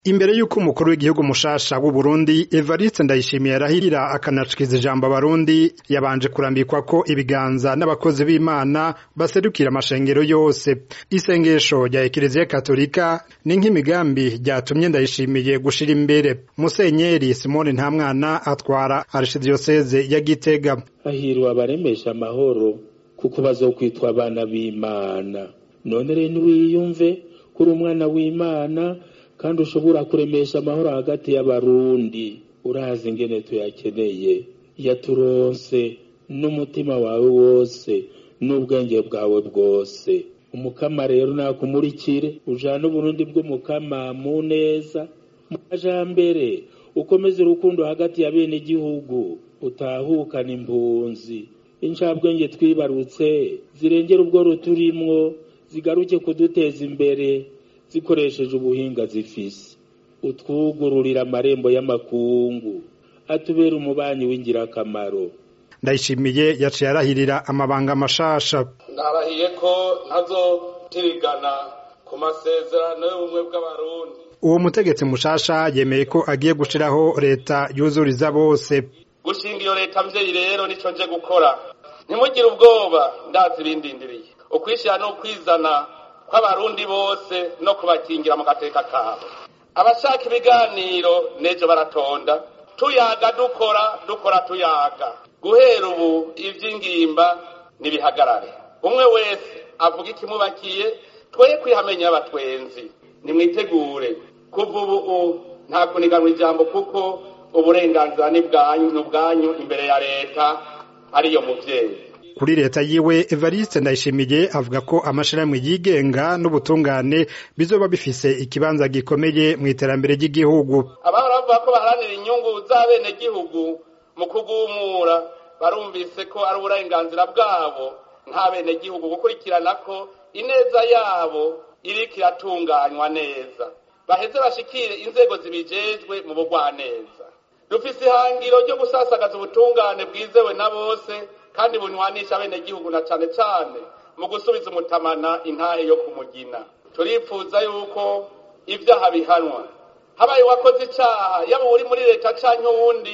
Imbere y'uko umukuru w'igihugu mushasha w'Uburundi Evariste Ndayishimiye arahirira akanashikiza ijambo abarundi yabanje kurambikwa ko ibiganza n'abakozi b'Imana baserukira amashengero yose. Isengesho rya Ekleziya Katolika ni nk'imigambi ryatumye Ndayishimiye gushira imbere. Musenyeri Simone Ntamwana atwara Archdiocese ya Gitega. hahirwa abaremesha amahoro kuko bazokwitwa abana b'Imana. None rero niwiyumve kuri umwana w'Imana kandi ushobora kuremesha amahoro hagati y'abarundi urazi ingene tuyakeneye yaturonse n'umutima wawe wose n'ubwenge bwawe bwose umukama rero nakumurikire ujane uburundi bw'umukama mu neza mu majambere ukomeze urukundo hagati ya bene igihugu utahukana impunzi incabwenge twibarutse zirengera ubwo ruturimwo zigaruke kuduteza imbere zikoresheje ubuhinga zifise utwugururira amarembo y'amakungu atubera umubanyi w'ingirakamaro Ndayishimiye yaciye arahirira amabanga mashasha. ndarahiye ko ntazotirigana ku masezerano y'ubumwe bw'abarundi Uwo mutegetsi mushasha yemeye ko agiye gushiraho leta yuzuriza bose. gushinga iyo leta mvyeyi rero nico nje gukora ntimugire ubwoba ndazi ibindindiriye ukwishyira no kwizana kw'abarundi bose no kubakingira mu gateka kabo abashaka ibiganiro nejo baratonda tuyaga dukora dukora tuyaga guhera ubu ivy'ingimba nibihagarare umwe wese avuga ikimubakiye twoye kwihamenya abatwenzi nimwitegure kuva ubu nta kuniganwa ijambo kuko uburenganzira ni bwanyu ni ubwanyu imbere ya leta ariyo muvyeyi Kuri leta yiwe Evariste Ndayishimiye avuga ko amashirahamwe yigenga n'ubutungane bizoba bifise ikibanza gikomeye mu iterambere ry'igihugu. abahora bavuga ko baharanira inyungu z'abenegihugu mu kugumura barumvise ko ari uburenganzira bwabo nk'abenegihugu gukurikirana ko ineza yabo iriko iratunganywa neza baheze bashikire inzego zibijejwe mu bugwaneza dufise ihangiro ryo gusasagaza ubutungane bwizewe na bose kandi bunywanisha abenegihugu na cane cane mu gusubiza umutamana intahe yo kumugina turifuza yuko ivyaha bihanwa habaye uwakoze icaha yaba uri muri leta canke uwundi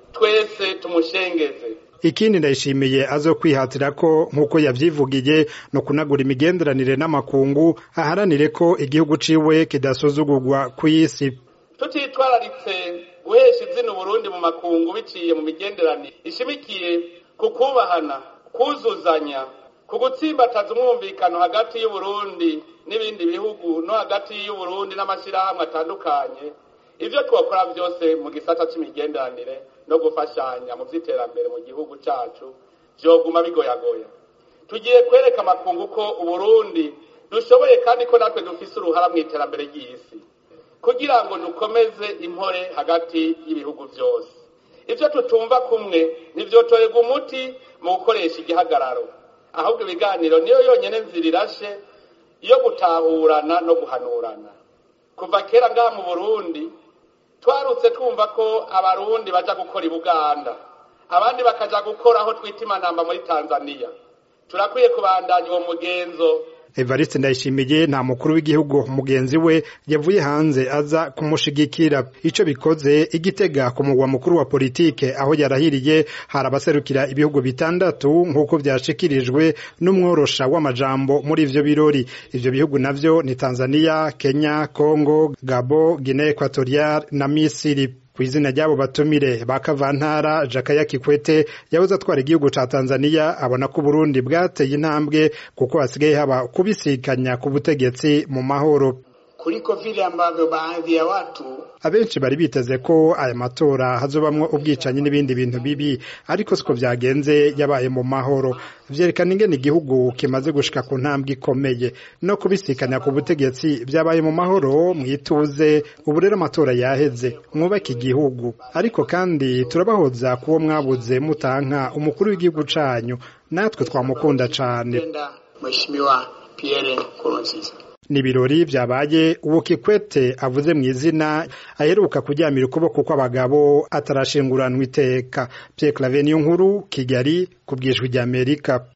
twese tumushengeze Ikindi Ndayishimiye azokwihatira ko nk'uko yavyivugiye no kunagura imigenderanire n'amakungu aharanire ko igihugu ciwe kidasuzugurwa kw'isi. tutitwararitse guhesha izina uburundi mu makungu biciye mu migenderanire ishimikiye ku kubahana kuzuzanya ku gutsimbataza umwumvikano hagati y'uburundi n'ibindi bihugu no hagati y'uburundi n'amashyirahamwe atandukanye ivyo twokora vyose mu gisata c'imigenderanire no gufashanya mu vy'iterambere mu gihugu cacu vyoguma bigoyagoya tugiye kwereka amakungu ko uburundi dushoboye kandi ko natwe dufise uruhara mu iterambere ry'isi kugira ngo dukomeze impore hagati y'ibihugu vyose ivyo tutumva kumwe ntivyotorerwa umuti mu gukoresha igihagararo ahubwo ibiganiro niyo yonyene nzira irashe yo gutahurana no guhanurana kuva kera ngaha mu burundi twarutse twumva ko abarundi baja gukora i buganda abandi bakaja gukora aho twita imanamba muri tanzaniya turakwiye kubandanya uwo mugenzo Evariste Ndayishimiye nta mukuru w'igihugu mugenzi we yavuye hanze aza kumushigikira ico bikoze igitega ku mugwa mukuru wa politike aho yarahiriye hari abaserukira ibihugu bitandatu nk'uko vyashikirijwe n'umworosha w'amajambo muri ivyo birori ivyo bihugu navyo ni Tanzania Kenya Congo Gabo Guinea Equatorial na Misiri kw'izina ry'abo batumire ba Kavantara Jakaya Kikwete yahoze atwara igihugu ca Tanzania abona ko Burundi bwateye intambwe kuko hasigaye haba kubisikanya ku butegetsi mu mahoro kuliko vile ambavyo baadhi ya watu abenshi bari biteze ko aya matora hazobamwo ubwicanyi n'ibindi bintu bibi ariko siko vyagenze yabaye mu mahoro vyerekana ingene igihugu kimaze gushika ku ntambwe ikomeye no kubisikanya ku butegetsi vyabaye mu mahoro mwituze ubu rero amatora yaheze mwubake igihugu ariko kandi turabahoza kuwo mwabuze mutanka umukuru w'igihugu canyu natwe twamukunda cane penda Mheshimiwa Pierre Nkurunziza Nibirori vyabaye uwo Kikwete avuze mu izina aheruka kuryamira ukuboko kw'abagabo atarashinguranwa iteka Pierre Claver Niyonkuru Kigali ku bwijwi ry'Amerika